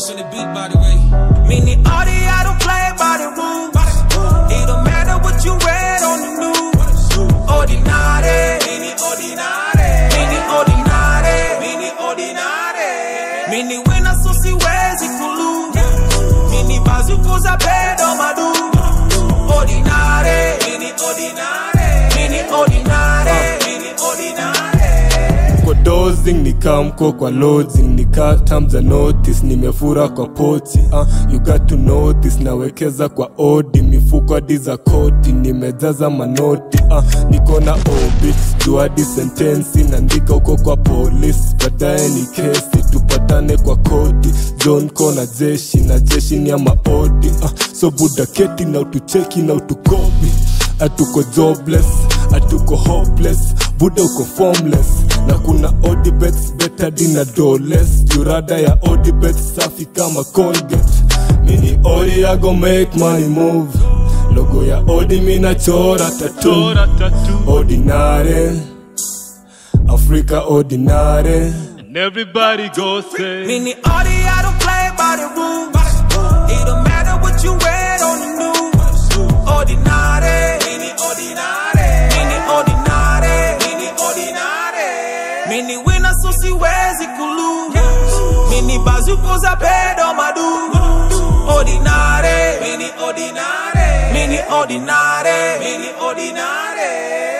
Ghost on the beat, by the way. Mini Audi, I don't play by the rules. It don't matter what you read on the news. Ordinary, mini ordinary, mini ordinary, mini ordinary. Mini wina so siwezi kulu. Mini bazuko za pedo madu. Ordinary, mini ordinary, mini ordinary, mini ordinary. kwa dozing nikamko kwa lodging nika terms and notice nimefura kwa poti uh, you got to know this nawekeza kwa odi mifuko hadi za koti nimejaza manoti uh, niko na obit juadi sentensi naandika huko kwa police baadaye ni kesi tupatane kwa koti zone kona jeshi na jeshi ni ya maodi uh, so buda keti na utucheki na utukopi atuko jobless atuko hopeless buda uko formless na kuna odibets better dina doles jurada ya odibets safi kama colgate mini odi ya go make money move logo ya odi mina chora tatu ordinary africa ordinary And everybody go say, Mini Audi, I don't play by the rules. It don't matter what you read on the news. Ordinary, mini ordinary, mini ordinary, mini ordinary. Mini wina so siwezi kulu. Mini bazuko za pedo madu. Ordinary, mini ordinary, mini ordinary, mini ordinary.